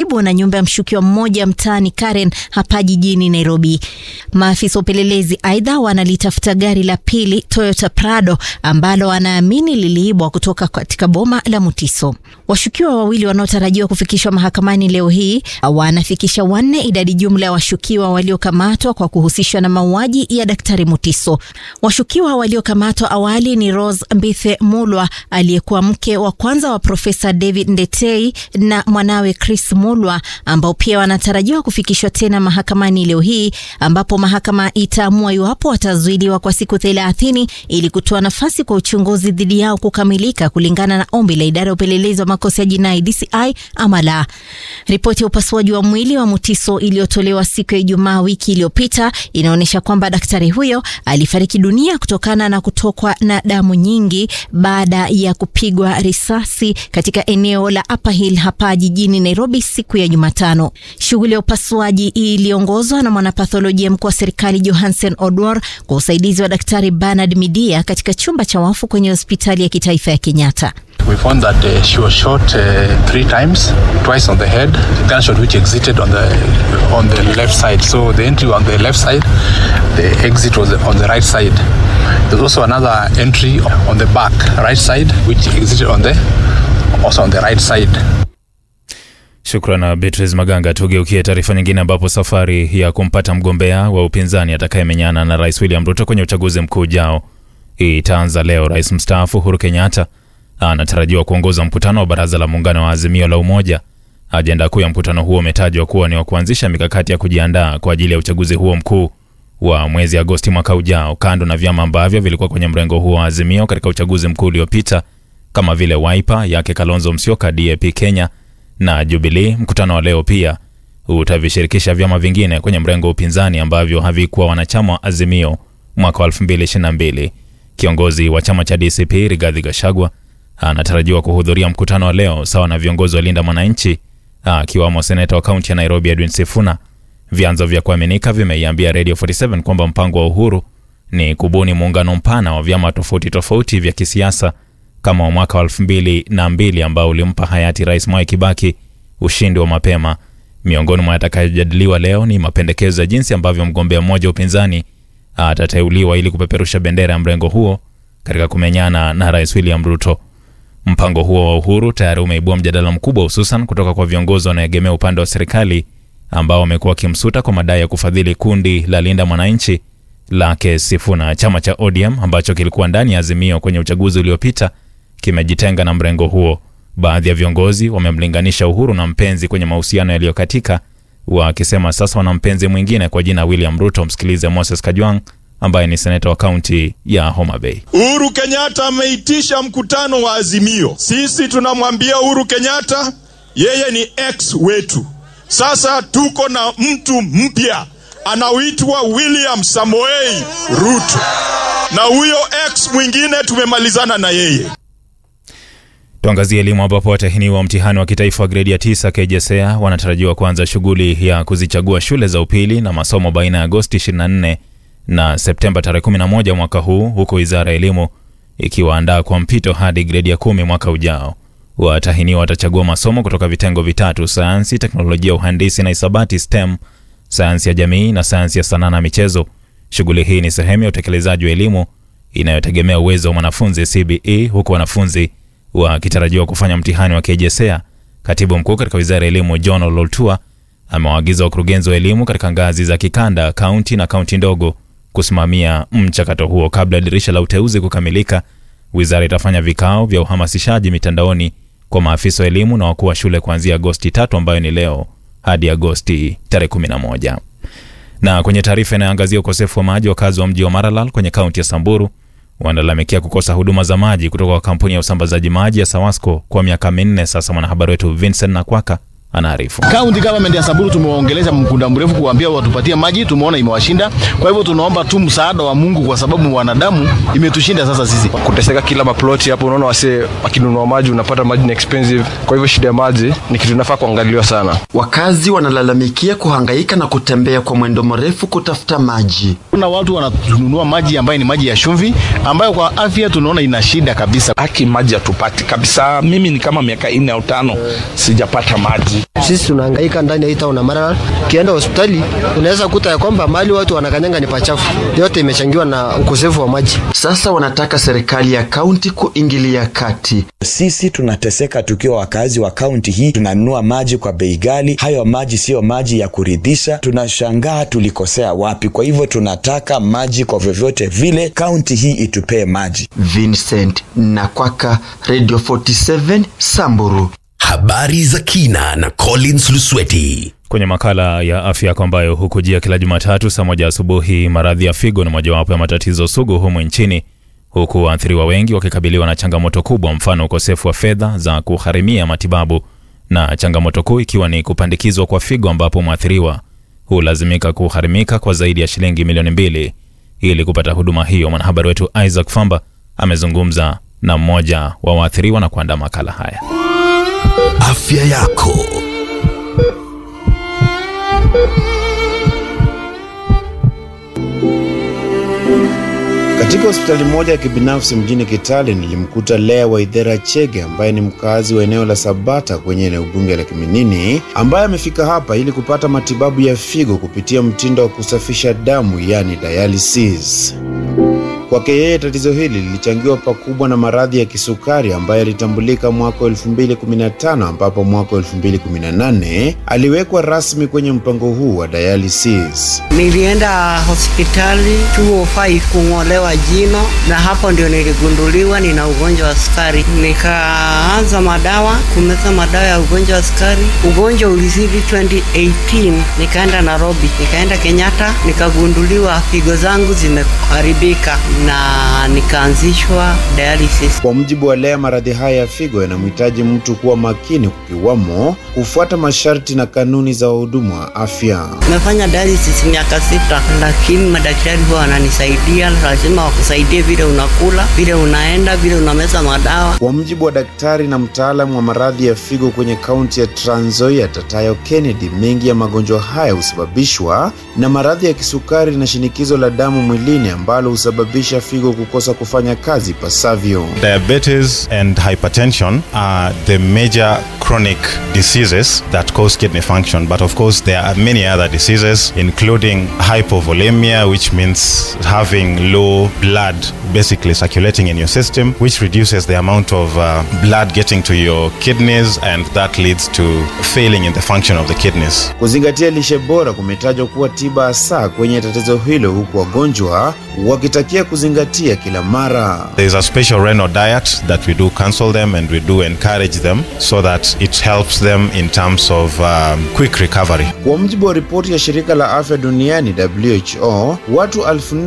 karibu na nyumba ya mshukiwa mmoja mtaani Karen hapa jijini Nairobi. Maafisa wa upelelezi aidha wanalitafuta gari la pili Toyota Prado ambalo wanaamini liliibwa kutoka katika boma la Mutiso. Washukiwa wawili wanaotarajiwa kufikishwa mahakamani leo hii wanafikisha wanne, idadi jumla ya washukiwa waliokamatwa kwa kuhusishwa na mauaji ya Daktari Mutiso. Washukiwa waliokamatwa awali ni Rose Mbithe Mulwa aliyekuwa mke wa kwanza wa Profesa David Ndetei na mwanawe Chris Mulwa ambao pia wanatarajiwa kufikishwa tena mahakamani leo hii ambapo mahakama itaamua iwapo watazuiliwa kwa siku thelathini ili kutoa nafasi kwa uchunguzi dhidi yao kukamilika kulingana na ombi la idara ya upelelezi wa makosa ya jinai DCI ama la. Ripoti ya upasuaji wa mwili wa Mutiso iliyotolewa siku ya Ijumaa wiki iliyopita inaonyesha kwamba daktari huyo alifariki dunia kutokana na kutokwa na damu nyingi baada ya kupigwa risasi katika eneo la Upper Hill hapa jijini Nairobi siku ya Jumatano. Shughuli ya upasuaji iliongozwa na mwanapatholojia mkuu wa serikali Johansen Odwor kwa usaidizi wa daktari Bernard Midia katika chumba cha wafu kwenye hospitali ya kitaifa ya Kenyatta. We found that uh, she was shot uh, three times, twice on the head, gunshot which exited on the on the left side. So the entry on the left side, the exit was on the right side. There's also another entry on the back, right side, which exited on the also on the right side. Shukran Beatrice Maganga. Tugeukie taarifa nyingine, ambapo safari ya kumpata mgombea wa upinzani atakayemenyana na Rais William Ruto kwenye uchaguzi mkuu ujao itaanza leo. Rais mstaafu Uhuru Kenyatta anatarajiwa kuongoza mkutano wa baraza la muungano wa Azimio la Umoja. Ajenda kuu ya mkutano huo umetajwa kuwa ni wa kuanzisha mikakati ya kujiandaa kwa ajili ya uchaguzi huo mkuu wa mwezi Agosti mwaka ujao, kando na vyama ambavyo vilikuwa kwenye mrengo huo wa Azimio katika uchaguzi mkuu uliopita kama vile Wiper yake Kalonzo Musyoka, DAP Kenya na Jubilee. Mkutano wa leo pia utavishirikisha vyama vingine kwenye mrengo wa upinzani ambavyo havikuwa wanachama wa Azimio mwaka wa 2022. Kiongozi wa chama cha DCP Rigathi Gachagua anatarajiwa kuhudhuria mkutano wa leo sawa na viongozi wa Linda Mwananchi akiwamo seneta wa kaunti ya Nairobi Edwin Sifuna. Vyanzo vya kuaminika vimeiambia Radio 47 kwamba mpango wa Uhuru ni kubuni muungano mpana wa vyama tofauti tofauti vya kisiasa kama wa mwaka wa elfu mbili na mbili ambao ulimpa hayati Rais Mwai Kibaki ushindi wa mapema. Miongoni mwa yatakayojadiliwa leo ni mapendekezo ya jinsi ambavyo mgombea mmoja wa upinzani atateuliwa ili kupeperusha bendera ya mrengo huo katika kumenyana na Rais William Ruto. Mpango huo wa Uhuru tayari umeibua mjadala mkubwa, hususan kutoka kwa viongozi wanaoegemea upande wa serikali ambao wamekuwa wakimsuta kwa madai ya kufadhili kundi la Linda Mwananchi lake Sifuna. Chama cha ODM ambacho kilikuwa ndani ya Azimio kwenye uchaguzi uliopita kimejitenga na mrengo huo. Baadhi ya viongozi wamemlinganisha Uhuru na mpenzi kwenye mahusiano yaliyokatika, wakisema sasa wana mpenzi mwingine kwa jina William Ruto. Msikilize Moses Kajwang ambaye ni seneta wa kaunti ya Homa Bay. Uhuru Kenyatta ameitisha mkutano wa Azimio. Sisi tunamwambia Uhuru Kenyatta yeye ni ex wetu. Sasa tuko na mtu mpya anaoitwa William Samoei Ruto, na huyo ex mwingine tumemalizana na yeye. Tuangazie elimu ambapo watahiniwa mtihani wa kitaifa wa gredi ya tisa KJSEA wanatarajiwa kuanza shughuli ya kuzichagua shule za upili na masomo baina ya Agosti 24 na Septemba tarehe 11 mwaka huu, huku wizara ya elimu ikiwaandaa kwa mpito hadi gredi ya kumi mwaka ujao. Watahiniwa watachagua masomo kutoka vitengo vitatu: sayansi, teknolojia, uhandisi na hisabati STEM, sayansi ya jamii na sayansi ya sanaa na michezo. Shughuli hii ni sehemu ya utekelezaji wa elimu inayotegemea uwezo wa mwanafunzi CBE, huku wanafunzi wakitarajiwa kufanya mtihani wa KJSEA. Katibu mkuu katika wizara ya elimu John Ololtua amewaagiza wakurugenzi wa elimu katika ngazi za kikanda, kaunti na kaunti ndogo kusimamia mchakato huo. Kabla ya dirisha la uteuzi kukamilika, wizara itafanya vikao vya uhamasishaji mitandaoni kwa maafisa wa elimu na wakuu wa shule kuanzia Agosti tatu ambayo ni leo hadi Agosti tarehe 11. Na kwenye taarifa inayoangazia ukosefu wa maji, wakazi wa mji wa Maralal kwenye kaunti ya Samburu wanalalamikia kukosa huduma za maji kutoka kwa kampuni ya usambazaji maji ya Sawasco kwa miaka minne sasa. Mwanahabari wetu Vincent Nakwaka anaarifu. County government ya Samburu tumewaongelesha muda mrefu kuambia watupatie maji, tumeona imewashinda. Kwa hivyo tunaomba tu msaada wa Mungu kwa sababu wanadamu imetushinda sasa sisi. Kuteseka kila maploti hapo, unaona wasee wakinunua maji, unapata maji ni expensive. Kwa hivyo shida ya maji ni kitu inafaa kuangaliwa sana. Wakazi wanalalamikia kuhangaika na kutembea kwa mwendo mrefu kutafuta maji. Kuna watu wananunua maji ambayo ni maji ya chumvi ambayo kwa afya tunaona ina shida kabisa. Haki maji hatupati kabisa. Mimi ni kama miaka nne au tano sijapata maji maji. Sisi tunahangaika ndani ya hii town ya Maralal. Ukienda hospitali unaweza kuta ya kwamba mali watu wanakanyanga ni pachafu, yote imechangiwa na ukosefu wa maji. Sasa wanataka serikali ya kaunti kuingilia kati. Sisi tunateseka tukiwa wakazi wa kaunti hii, tunanunua maji kwa bei ghali. Hayo maji siyo maji ya kuridhisha, tunashangaa tulikosea wapi. Kwa hivyo tunataka maji kwa vyovyote vile, kaunti hii itupee maji. Vincent Nakwaka, Radio 47 Samburu. Habari za kina na Collins Lusweti. Kwenye makala ya afya yako ambayo hukujia kila Jumatatu saa moja asubuhi, maradhi ya figo ni mojawapo ya matatizo sugu humu nchini, huku waathiriwa wengi wakikabiliwa na changamoto kubwa, mfano ukosefu wa fedha za kugharimia matibabu, na changamoto kuu ikiwa ni kupandikizwa kwa figo, ambapo mwathiriwa hulazimika kugharimika kwa zaidi ya shilingi milioni mbili ili kupata huduma hiyo. Mwanahabari wetu Isaac Famba amezungumza na mmoja wa waathiriwa na kuandaa makala haya. Afya yako. Katika hospitali moja ya kibinafsi mjini Kitale nilimkuta Lea Waithera Chege ambaye ni mkazi wa eneo la Sabata kwenye eneo bunge la Kiminini, ambaye amefika hapa ili kupata matibabu ya figo kupitia mtindo wa kusafisha damu, yani dialysis. Kwake yeye tatizo hili lilichangiwa pakubwa na maradhi ya kisukari ambayo yalitambulika mwaka 2015 ambapo mwaka 2018 aliwekwa rasmi kwenye mpango huu wa dialysis. Nilienda hospitali 205 kung'olewa jino, na hapo ndio niligunduliwa nina ugonjwa wa sukari. Nikaanza madawa kumeza madawa ya ugonjwa wa sukari. Ugonjwa ulizidi 2018, nikaenda Nairobi, nikaenda Kenyatta, nikagunduliwa figo zangu zimeharibika na nikaanzishwa dialysis. Kwa mujibu wa Lea, maradhi haya ya figo yanamhitaji mtu kuwa makini, kukiwamo kufuata masharti na kanuni za wahudumu wa afya. Nimefanya dialysis miaka sita, lakini madaktari huwa wananisaidia. Lazima wakusaidie vile unakula, vile unaenda, vile unameza madawa. Kwa mujibu wa daktari na mtaalamu wa maradhi ya figo kwenye kaunti ya Trans Nzoia, Tatayo Kennedy, mengi ya magonjwa haya husababishwa na maradhi ya kisukari na shinikizo la damu mwilini ambalo husababisha figo kukosa kufanya kazi pasavyo. Diabetes and hypertension are the major chronic diseases that cause kidney function, but of course there are many other diseases including hypovolemia which means having low blood basically circulating in your system which reduces the amount of uh, blood getting to your kidneys and that leads to failing in the function of the kidneys. Kuzingatia lishe bora kumetajwa kuwa tiba hasa kwenye tatizo hilo, huku wagonjwa wakitakia kuzingatia kila mara. There is a special renal diet that we do counsel them and we do encourage them so that it helps them in terms of um, quick recovery. Kwa mujibu wa ripoti ya shirika la afya duniani WHO, watu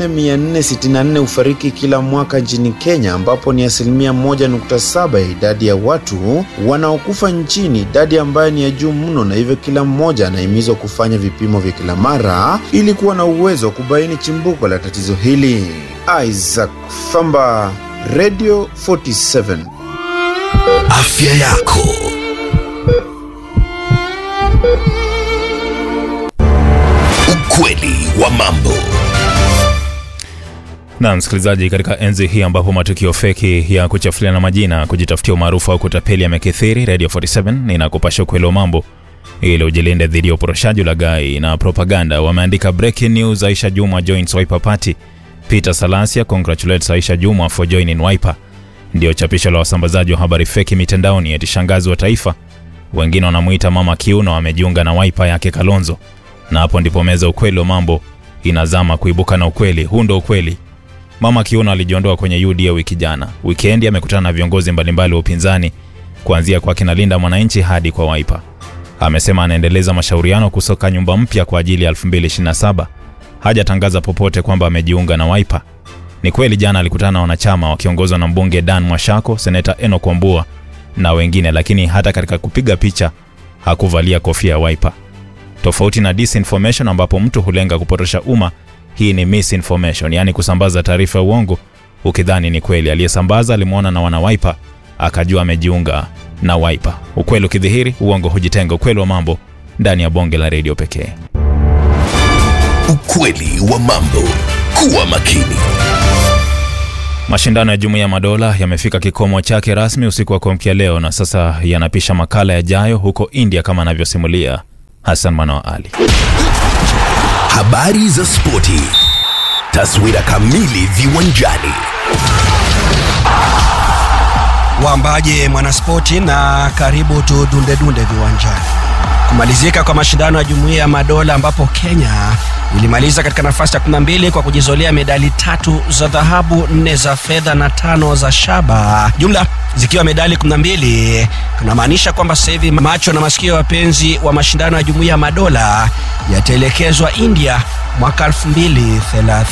4464 hufariki kila mwaka nchini Kenya, ambapo ni asilimia 1.7 ya idadi ya watu wanaokufa nchini, idadi ambayo ni ya juu mno, na hivyo kila mmoja anahimizwa kufanya vipimo vya kila mara ili kuwa na uwezo wa kubaini chimbuko la tatizo hili. Isaac Famba, Radio 47. Afya yako. Ukweli wa mambo. Na msikilizaji, katika enzi hii ambapo matukio feki ya kuchafuliana majina, kujitafutia umaarufu au kutapeli yamekithiri, Radio 47 inakupasha ukweli wa mambo ili ujilinde dhidi ya uporoshaji, ulaghai na propaganda. Wameandika breaking news, Aisha Jumwa joins Wiper Party. Peter Salasia congratulates Aisha Jumwa for joining Wiper. Ndio chapisho la wasambazaji wa habari feki mitandaoni, eti shangazi wa taifa. Wengine wanamuita mama kiuno amejiunga na Wiper yake Kalonzo, na hapo ndipo meza ukweli wa mambo inazama kuibuka na ukweli. Huu ndo ukweli. Mama Kiuno alijiondoa kwenye UDA wiki jana. Wikendi amekutana na viongozi mbalimbali wa upinzani kuanzia kwa kina Linda Mwananchi hadi kwa Wiper. Amesema anaendeleza mashauriano kusoka nyumba mpya kwa ajili ya 2027. Hajatangaza popote kwamba amejiunga na Wiper. Ni kweli jana alikutana na wanachama wakiongozwa na mbunge Dan Mwashako, seneta Enock Wambua na wengine, lakini hata katika kupiga picha hakuvalia kofia ya Wiper. Tofauti na disinformation ambapo mtu hulenga kupotosha umma, hii ni misinformation, yaani kusambaza taarifa ya uongo ukidhani ni kweli. Aliyesambaza alimwona na wana Wiper akajua amejiunga na Wiper. Ukweli ukidhihiri, uongo hujitenga. Ukweli wa mambo ndani ya bonge la redio pekee. Ukweli wa mambo. Kuwa makini. Mashindano ya Jumuiya ya Madola yamefika kikomo chake rasmi usiku wa kuamkia leo na sasa yanapisha makala yajayo huko India kama anavyosimulia Hassan Manoa Ali. Habari za spoti, taswira kamili viwanjani. Wambaje mwanaspoti, na karibu tudundedunde viwanjani. Kumalizika kwa mashindano ya Jumuiya ya Madola ambapo Kenya ilimaliza katika nafasi ya 12 kwa kujizolea medali tatu za dhahabu, nne za fedha na tano za shaba, jumla zikiwa medali 12. Kunamaanisha kwamba sasa hivi macho na masikio ya wapenzi wa mashindano ya Jumuiya ya Madola yataelekezwa India mwaka 2030.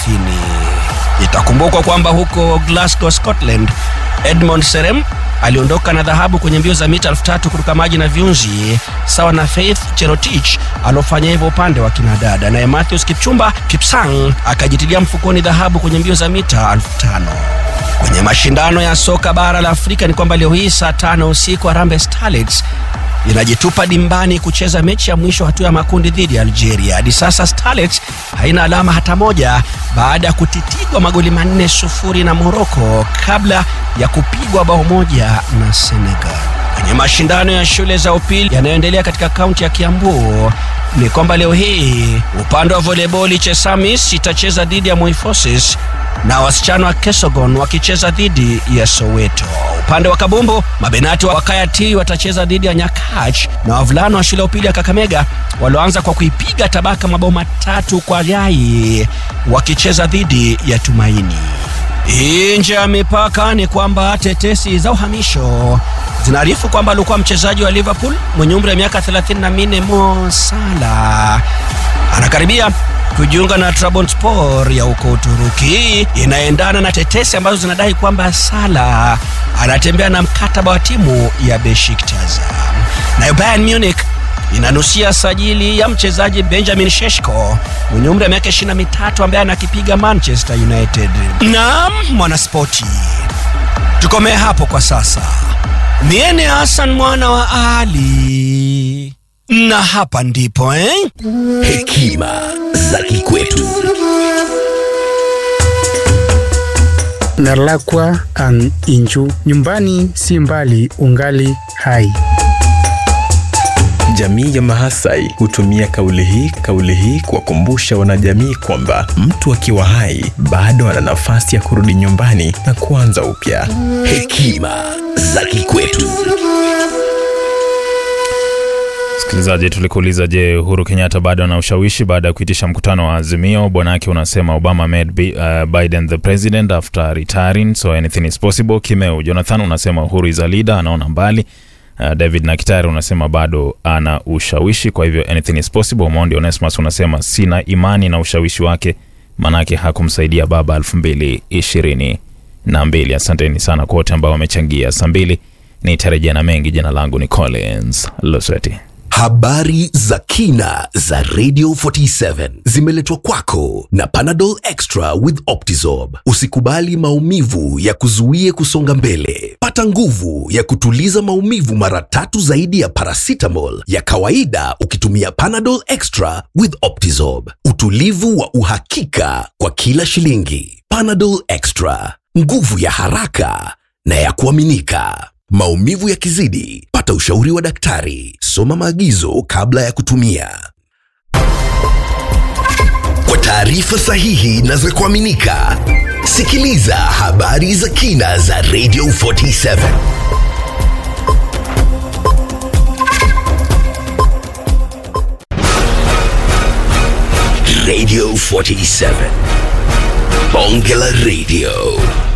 Itakumbukwa kwamba huko Glasgow, Scotland, Edmond Serem aliondoka na dhahabu kwenye mbio za mita elfu tatu kuruka maji na viunzi sawa na Faith Cherotich aliofanya hivyo upande wa kinadada, naye Matthews Kipchumba Kipsang akajitilia mfukoni dhahabu kwenye mbio za mita elfu tano. Kwenye mashindano ya soka bara la Afrika ni kwamba leo hii saa tano usiku Harambee Starlets inajitupa dimbani kucheza mechi ya mwisho hatua ya makundi dhidi ya Algeria. Hadi sasa Starlets haina alama hata moja baada ya kutitigwa magoli manne sufuri na Morocco kabla ya kupigwa bao moja na Senegal. Kwenye mashindano ya shule za upili yanayoendelea katika kaunti ya Kiambu ni kwamba leo hii upande wa volleyball Chesamis itacheza dhidi ya Moi Forces na wasichana wa Kesogon wakicheza dhidi ya Soweto. Upande wa kabumbu mabenati wa Kaya T watacheza dhidi ya Nyakach na wavulana wa shule ya upili ya Kakamega walioanza kwa kuipiga Tabaka mabao matatu kwa yai wakicheza dhidi ya Tumaini. Nje ya mipaka ni kwamba tetesi za uhamisho zinaarifu kwamba alikuwa mchezaji wa Liverpool mwenye umri wa miaka 34 Mo Salah anakaribia kujiunga na Trabzonspor ya huko Uturuki. Hii inaendana na tetesi ambazo zinadai kwamba Salah anatembea na mkataba wa timu ya Besiktas. Nayo Bayern Munich inanusia sajili ya mchezaji Benjamin Sheshko mwenye umri wa miaka 23 ambaye anakipiga Manchester United. Naam, mwanaspoti, tukomee hapo kwa sasa. Miene Hassan mwana wa Ali, na hapa ndipo eh? Hekima za kikwetu. Nalakwa ang inju, nyumbani si mbali, ungali hai. Jamii ya Mahasai hutumia kauli hii kauli hii kuwakumbusha wanajamii kwamba mtu akiwa hai bado ana nafasi ya kurudi nyumbani na kuanza upya. Hekima za kikwetu. Msikilizaji, tulikuuliza je, Uhuru Kenyatta bado ana ushawishi baada ya kuitisha mkutano wa Azimio? Bwanake unasema Obama made B, uh, Biden the president after retiring so anything is possible. Kimeu Jonathan unasema Uhuru is a leader, anaona mbali. Uh, David Nakitari unasema bado ana ushawishi, kwa hivyo anything is possible. Mondi Onesmus unasema sina imani na ushawishi wake, manake hakumsaidia baba elfu mbili ishirini na mbili. Asanteni sana kwa wote ambao wamechangia. Saa mbili nitarejea na mengi. Jina langu ni Collins Losweti. Habari za kina za Radio 47 zimeletwa kwako na Panadol Extra with Optizorb. Usikubali maumivu ya kuzuie kusonga mbele. Pata nguvu ya kutuliza maumivu mara tatu zaidi ya paracetamol ya kawaida ukitumia Panadol Extra with Optizorb. Utulivu wa uhakika kwa kila shilingi. Panadol Extra, nguvu ya haraka na ya kuaminika. Maumivu yakizidi, pata ushauri wa daktari. Soma maagizo kabla ya kutumia. Kwa taarifa sahihi na za kuaminika, sikiliza habari za kina za Radio 47. Radio 47. Bonge la Radio.